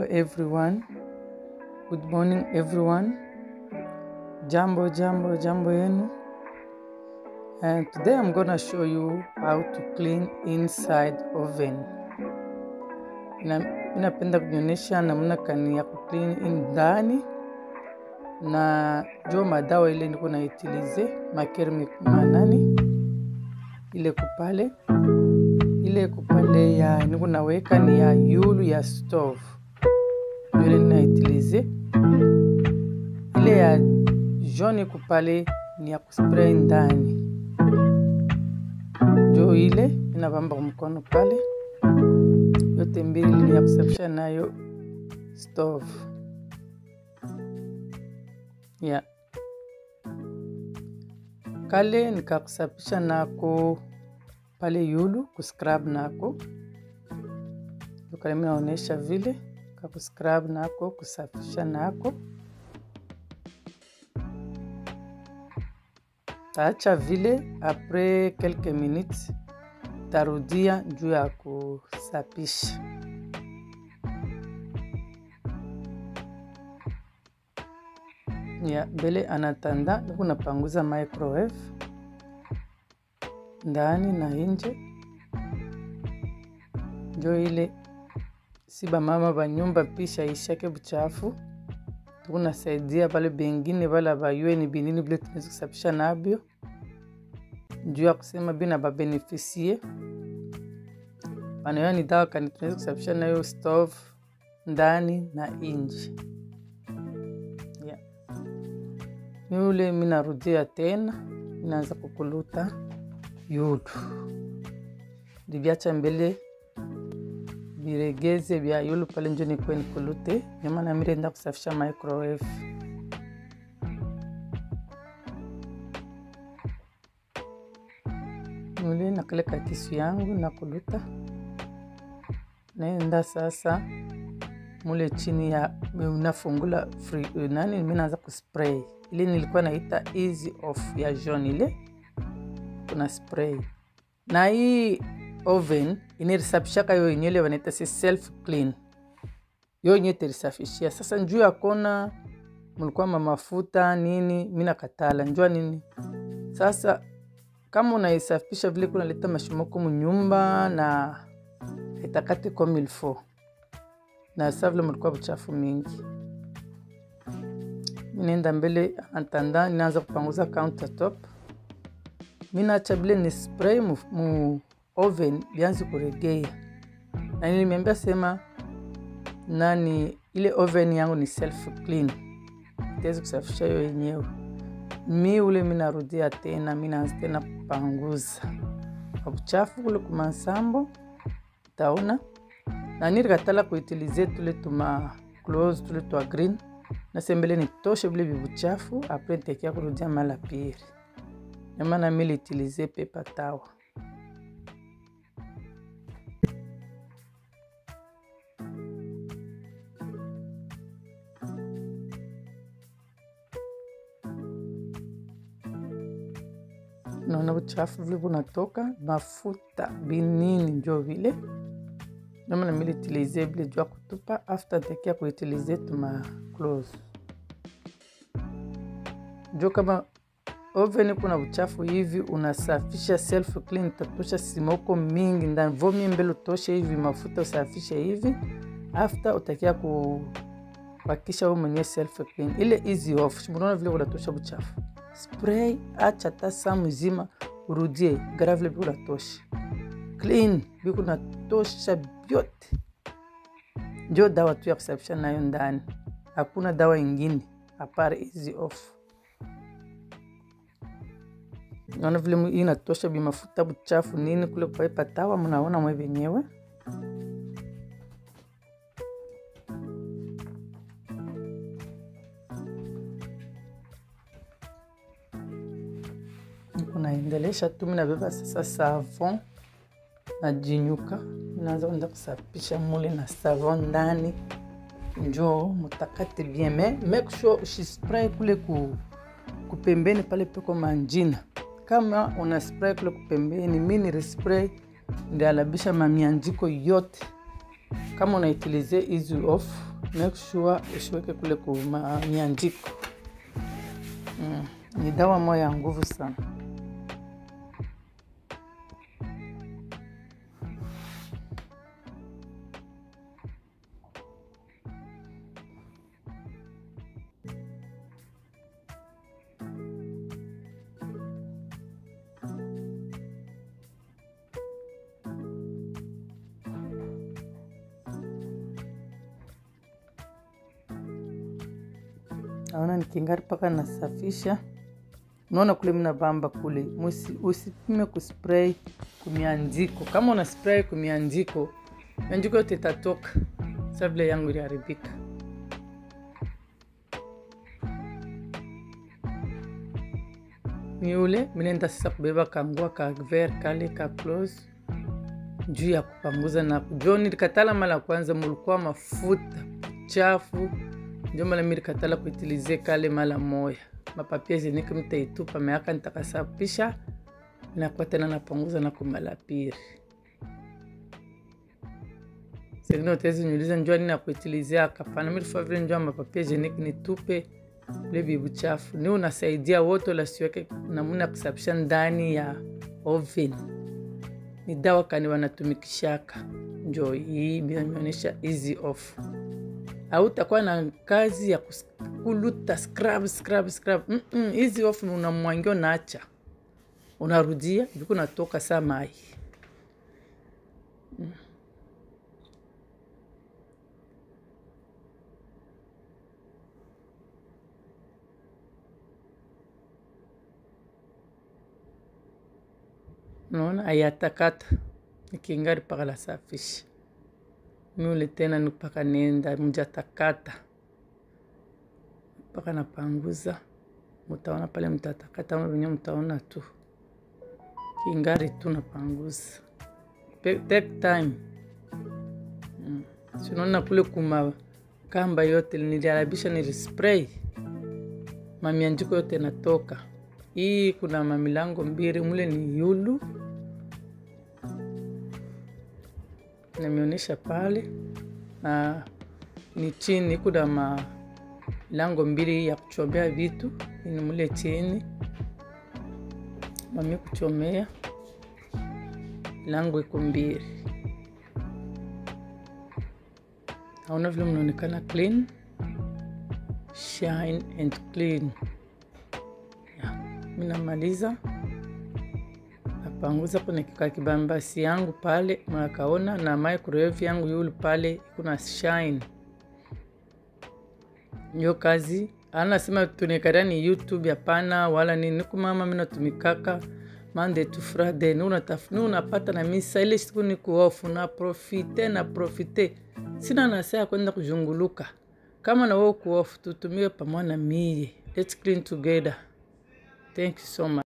everyone. Good morning everyone. Jambo jambo jambo yenu. And today I'm gonna show you how to clean inside oven. Ina- Inapenda kuonyesha namna kani ya kuclean in ndani na jo madawa ile niko naitilize makermi manani ile kupale ile kupale ya niko naweka ni ya yulu ya stove ndio ile ninaitilize ile ya jaune kupale ni ya kuspray ndani ndio ile inavamba mkono pale yote mbili ni ya kusafisha nayo stove yeah. kale nikakusafisha nako pale yulu kuscrub nako kale mi naonyesha vile kakuscrub nako kusafisha nako taacha vile apres quelques minutes tarudia juu ya kusapisha ya mbele anatanda niku napanguza microwave ndani na nje njo ile si bamama banyumba pisha ishake buchafu tukunasaidia bale bengine bala bayue binini bile tunaweza kusafisha nabyo juu ya kusema bina babenefisie wanayo ni dawa kani tunaweza kusafisha nayo stove ndani na nje yeah. yule minarudia tena inaanza kukuluta yulu livyacha mbele viregeze vya yulu pale njo nikuwe nikulute nyamana mirenda kusafisha microwave yule nakale katisu yangu nakuluta naenda sasa mule chini ya unafungula free, nani mi naanza kuspray ile nilikuwa naita easy off ya jaune ile kuna spray na hii oven inarisafishaka yo yenyewe wanaita si self clean yo yenyewe terisafishia sasa njuu ya kona mulikuwa mamafuta nini mi nakatala njua nini sasa kama unaisafisha vile kunaleta mashimoko munyumba na itakati comme il faut na sa vile mulikuwa buchafu mingi minaenda mbele antanda ninaanza kupanguza countertop minacha vile ni spray mu, mu oven lianzi kuregea na nilimeambia sema nani ile oven yangu ni self clean itawezi kusafisha yo yenyewe mi ule minarudia tena minaanza tena kupanguza uchafu kule kumansambo taona na nirikatala kuitilize tule tuma close tule twa green nasembele nitoshe vile vivuchafu apres ntekia kurudia mala piri nyamana militilize pepa tawa naona uchafu vile bunatoka mafuta binini njo vile namana militilize vile jua kutupa after ntekia kuitilize tuma close jo kama oven kuna uchafu hivi unasafisha self clean tatosha simoko mingi ndani vomi mbele utoshe hivi mafuta usafishe hivi after utakia kupakisha wewe mwenyewe self clean ile easy off unaona vile unatosha uchafu spray acha hata saa mzima urudie gara vile vile unatosha clean biku natosha vyote njo dawa tu ya kusafisha nayo ndani hakuna dawa ingine apare easy off naona vile hii inatosha bimafuta buchafu nini kule kupaipa tawa mnaona mwe venyewe kunaendelesha tu minabeba sasa savon najinyuka naanza kwenda kusafisha mule na savon ndani njo mutakate bien me make sure usispray kule ku, kupembeni pale peko manjina kama una spray kule kupembeni mi nilispray ndialabisha mamianjiko yote kama unaitilize easy off make sure usiweke kule kumianjiko. Mm. Ni dawa moja ya nguvu sana. Naona nikingari mpaka nasafisha. Unaona kule mna bamba kule, Musi- usipime kuspray kumianjiko. Kama una spray kumianjiko, mianjiko yote itatoka. Sa vile yangu iliharibika. Ni ule minaenda sasa kubeba kangua ka ver kale ka close juu ya kupanguza na jo nilikatala mara kwanza mulikuwa mafuta chafu ndio mara mi likatala kuitilize kale mara moya mapapia zenike mtaitupa meaka nitakasafisha nakuwa tena napanguza na kumala piri sengine utawezi niuliza njua nini nakuitilizia kapana milifaa vile njua mapapia zenike nitupe vile bibu chafu ni unasaidia wote lasiweke namuna ya kusafisha ndani ya oven ni dawa kani wanatumikishaka njo hii imeonyesha easy off hautakuwa na kazi ya kus- kuluta scrub scrub scrub mm -mm, easy off ni unamwangia unaacha unarudia viku natoka saa mai Mm. naona ayatakata nikingari paka la safisha miule tena nipaka nenda mjatakata mpaka napanguza mutaona pale mtatakata ama venye mtaona tu kingari tu napanguza Pe- take time mm. sinaona kule kuma kamba yote niliharabisha nilispray mamianjiko yote natoka hii kuna mamilango mbili mule ni yulu nameonyesha pale na ni chini kuna malango mbili ya kuchomea vitu ni mule chini mami kuchomea lango iko mbili naona vile mnaonekana clean shine and clean yeah. mi namaliza napanguza kuna kika kibambasi yangu pale mnakaona na microwave yangu yulu pale kuna shine nyo kazi anasema tunikaria ni youtube hapana wala nini nikumama minatumikaka Monday to Friday ni unataf- ni unapata na misa ile siku ni kuofu na profite na profite sina nasaa ya kwenda kuzunguluka kama na wewe kuofu tutumie pamoja na mie let's clean together thank you so much